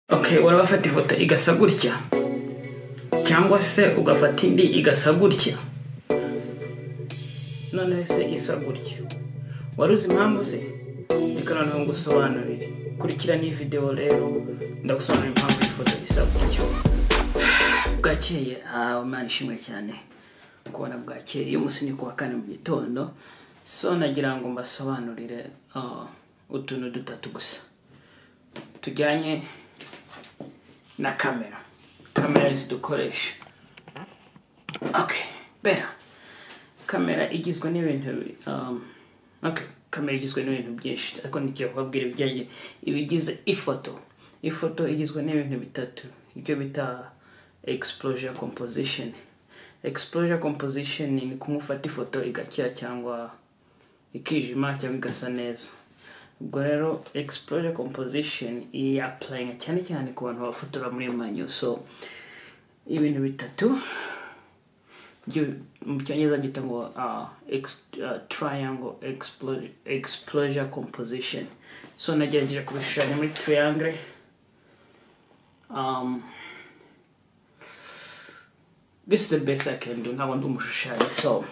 okay urabafata ifoto igasa gutya cyangwa se ugafata indi igasa gutya noneho se isa gutya wari uzi impamvu se reka noneho ngusobanurire kurikira n'iyi videwo rero ndagusobanurira impamvu iyi foto isa gutyo bwakeye ahawe imana ishimwe cyane kubona bwakeye iyo umunsi ku wa kane mu gitondo so nagira ngo mbasobanurire ah, utuntu dutatu gusa tujyanye na kamera kamera zidukoresha okay bera kamera igizwe n'ibintu um, okay kamera igizwe n'ibintu byinshi ariko ntigiye kubabwira ibijyanye ibigize ifoto ifoto igizwe n'ibintu bitatu ibyo bita exposure composition exposure composition ni kumufata ifoto igakira cyangwa ikijima cyangwa igasa neza ubwo rero exposure composition iyi applyinga cyane cyane ku bantu bafotora muri manyu so ibintu bitatu byo- mu cyongereza byita ngo ah, ex- ah, triangle explo- exposure composition so nagerageje kubishushanya muri triangle um, this is the best i can do ntabwo ndi umushushanyi so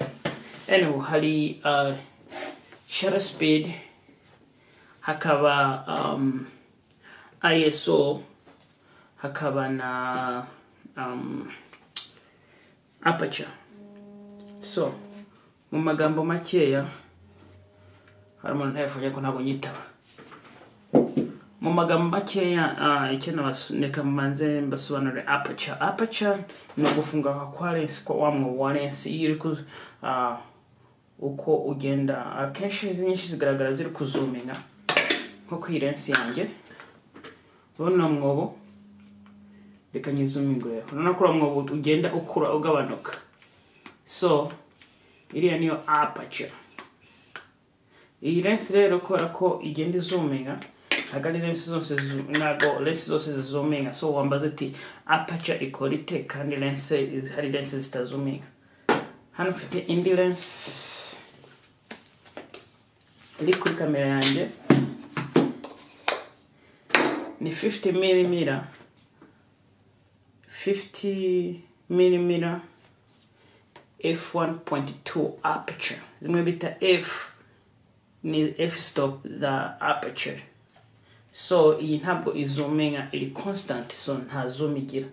anyway hari uh, shutter speed hakaba um, iso hakaba na um, aperture so mu magambo makeya hari umuntu ntayifunye ko ntabwo nyitaba mu magambo makeya ah, icyo nabas- reka mbanze mbasobanurire aperture aperture ni ugufunga kwa lensi kwa wa mwobo wa lensi iyo uri ku- ah, uko ugenda akenshi izi nyinshi zigaragara ziri kuzuminga nko ku irensi yanjye urabona mwobo reka nyizumingure urabona ko uriya mwobo ugenda ukura ugabanuka so iriya niyo apature iyi lensi rero kubera ko igenda izuminga ntabwo ari lensi zose zu- ntabwo lensi zose zizuminga so wambaza ati apature ikora ite kandi lensi hari lensi zitazuminga hano mfite indi lensi iri kuri kamera yanjye ni 50 mm 50 mm f1.2 aperture zimwe bita f ni f stop za aperture so iyi ntabwo izuminga iri constant so nta zoom igira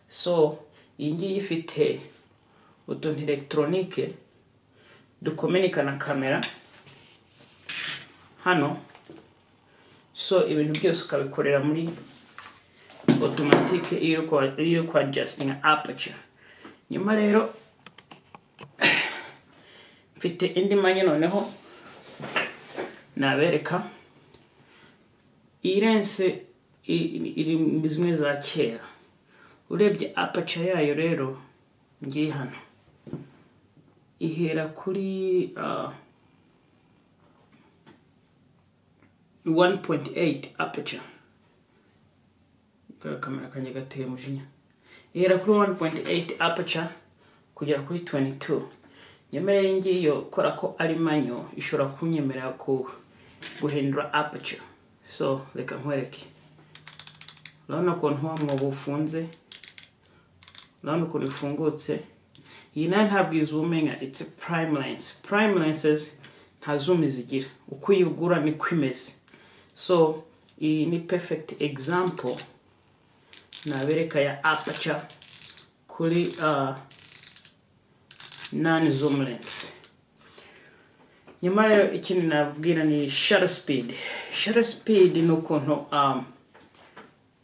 so iyi ngiyi ifite utuntu elegitoronike dukomenika na kamera hano so ibintu byose ukabikorera muri automatique iyo uri kwa- iyo uri kwa adjusting aperture nyuma rero mfite indi manya noneho nabereka iyi lense i- i- iri muri zimwe za kera urebye apaca yayo rero ngiye hano ihera kuri ah, 1.8 apaca kamera kanjye gateye umujinya ihera kuri 1.8 apaca kugera kuri 22 nyemerere ngiyo kubera ko ari manyo ishobora kunyemerera ku guhindura apature so reka nkwereke urabona ukuntu wa mwobo ufunze urabona ukuntu ifungutse iyi nayo ntabwo izumenga it's a prime lens prime lenses nta zoom zigira uko uyigura niko imeze so iyi ni perfect example nabereka ya apature kuri uh, nani zoom lens nyuma rero ikindi nabwira ni shutter speed shutter speed ni ukuntu um,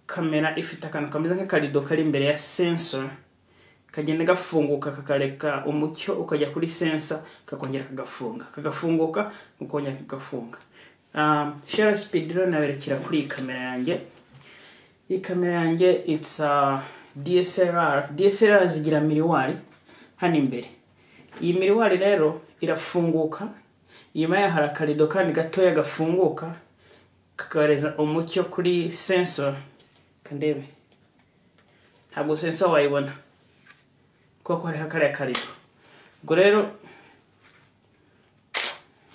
kamera ifite akantu kameze nk'akarido kari imbere ya sensor kagenda gafunguka kakareka umucyo ukajya kuri sensa kakongera kagafunga kagafunguka ukongera kagafunga um, shutter speed rero naberekera kuri iyi kamera yanjye iyi kamera yanjye it's a DSLR DSLR zigira miriwari hano imbere iyi miriwari rero irafunguka inyuma yayo hari akarido kandi gatoya gafunguka kakagaragaza umucyo kuri sensor kandebe ntabwo sensor wayibona kuko hariho kariya karido ubwo rero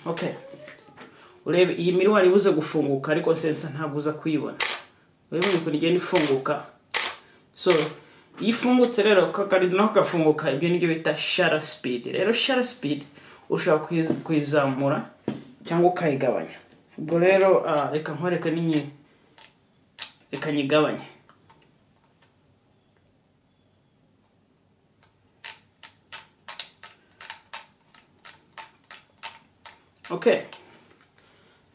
okay urebe iyi miriwari ibuze gufunguka ariko sensor ntabwo uza kuyibona urabona ukuntu igenda ifunguka so iyo ifungutse rero kakari naho gafunguka ibyo nibyo bita shara sipidi rero shara sipidi ushobora kuyi- kuyizamura cyangwa ukayigabanya ubwo rero ah, reka nkwereke n'inyi reka nyigabanye okay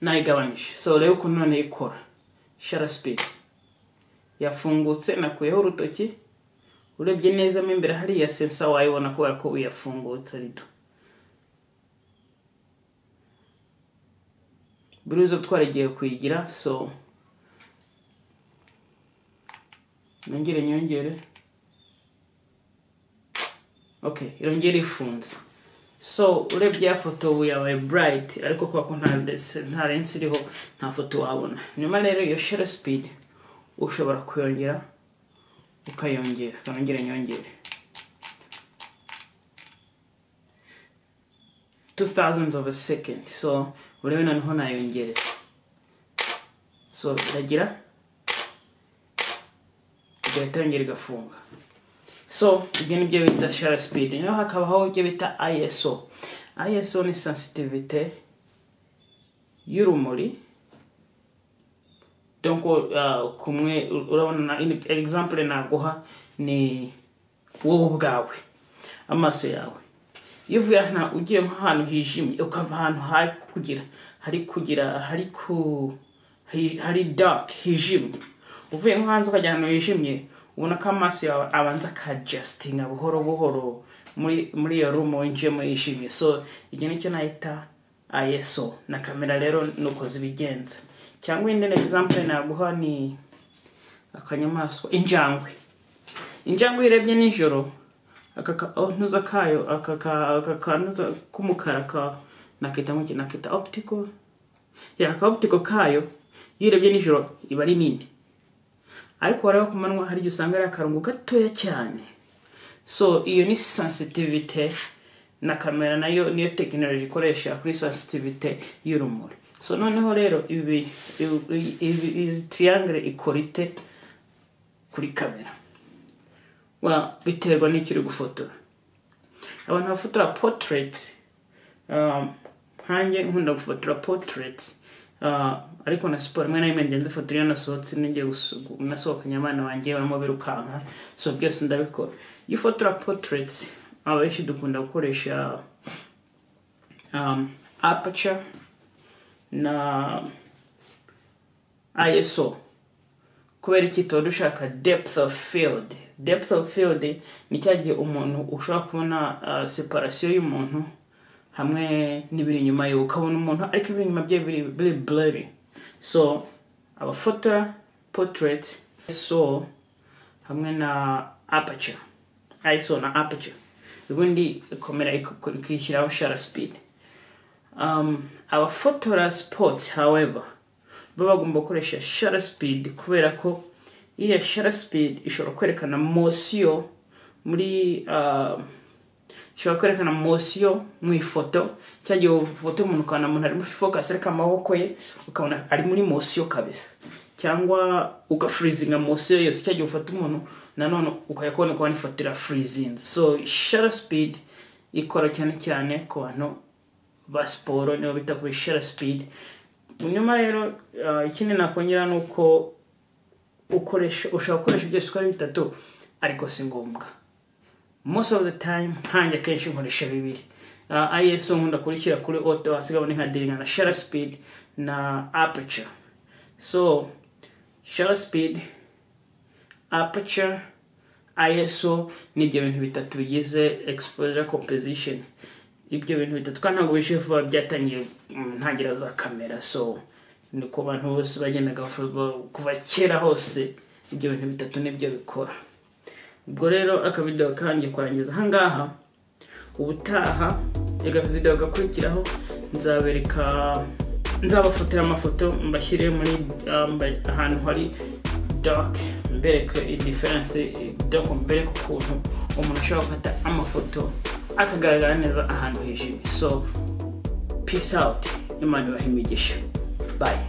nayigabanyije so rero ukuntu none ikora shara sipidi yafungutse nakuyeho urutoki urebye neza mo imbere hariya sensa wayibona kubera ko uyafungutse rido buri zo twaragiye kuyigira so nongere nyongere ok irongere ifunze so urebye ya foto ubu yabaye bright ariko kubera ko nta des- nta lensi iriho nta foto wabona nyuma rero iyo share speed ushobora kuyongera ukayongera kanongere nyongere 2000 of a second so urebe noneho nayongerera so iragira igahita yongera igafunga so ibyo ni byo bita shara speed naho hakabaho ibyo bita iso iso ni sensitivite y'urumuri donc uh, kumwe urabona na in- example naguha ni wowe ubwawe amaso yawe iyo uvuye ahantu- ugiye nk'ahantu hijimye ukava ahantu hari kugira hari kugira hari ku hi- hari dark hijimye uvuye nko hanze ukajya ahantu hijimye ubona ko amaso yawe abanza akajasitinga buhoro buhoro muri muri iyo rumu winjiyemo yijimye so ibyo nicyo nahita ayeso na kamera rero nuko zibigenza cyangwa indi example naguha ni akanyamaswa injangwe injangwe iyo urebye nijoro aka kantuza kayo aka ka- aka kantuza k'umukara ka nakita nk'iki nakita optical ya aka optical kayo iyo urebye nijoro iba ari nini ariko wareba ku manywa hari igihe usanga ari akarongo gatoya cyane so iyo ni sensitivite na kamera nayo niyo tekinoloji ikoresha kuri sensitivite y'urumuri so noneho rero ibi ibi- ibi- izi triangle ikora ite kuri kamera wa biterwa n'icyo uri gufotora abantu bafotora portrait um, nkanjye nkunda gufotora portrait uh, ariko na siporo rimwe na rimwe ngenda ifoto iyo nasohotse ngiye gusu- gu- nasohokanye abana banjye barimo birukanka so byose ndabikora iyo ufotora portrait abenshi dukunda gukoresha um, aperture na iso kubera iki tuba dushaka depth of field depth of field ni cya gihe umuntu ushobora kubona uh, separasiyo y'umuntu hamwe n'ibiri inyuma ye ukabona umuntu ariko ibiri inyuma bye biri biri blurry so abafotora portrait so hamwe na aperture iso na aperture ubundi komera ikishyiraho shara speed um, abafotora sports however baba bagomba gukoresha shutter speed kubera ko iriya shutter speed ishobora kwerekana mosiyo muri uh, ishobora kwerekana mosiyo mu ifoto cyangwa igihe ufoto umuntu ukabona umuntu ari muri focus ariko amaboko ye ukabona ari muri mosiyo kabisa cyangwa ugafurizinga mosiyo yose cyangwa igihe ufata umuntu nanone ukayakubona kubona ifoto irafurizinze so shutter speed ikora cyane cyane ku bantu ba siporo niyo bita kuri shara sipidi nyuma rero ah, ikindi nakongera ni uko ukoresha ushobora gukoresha byose uko ari bitatu ariko si ngombwa most of the time nkanjye akenshi nkoresha bibiri Ah, iso nkunda kurishyira kuri oto hasigabane nka diringa na shara sipidi na aperture so shara sipidi aperture iso ni ibyo bintu bitatu bigize exposure composition ibyo bintu bitatu kandi ntabwo bishobora vuba byatangiye mu ntangiriro za kamera so niko abantu bose bagendaga bavuga kuva kera hose ibyo bintu bitatu nibyo bikora ubwo rero akabido kangiye kurangiza ahangaha ubutaha akabido gakurikiraho nzabereka nzabafotora amafoto mbashyire muri ah, mba- ahantu hari dark mbereke idiferense dark mbereke ukuntu umuntu ashobora gufata amafoto akagaragara neza ahantu hijimye so peace out imana ibahe imigisha bye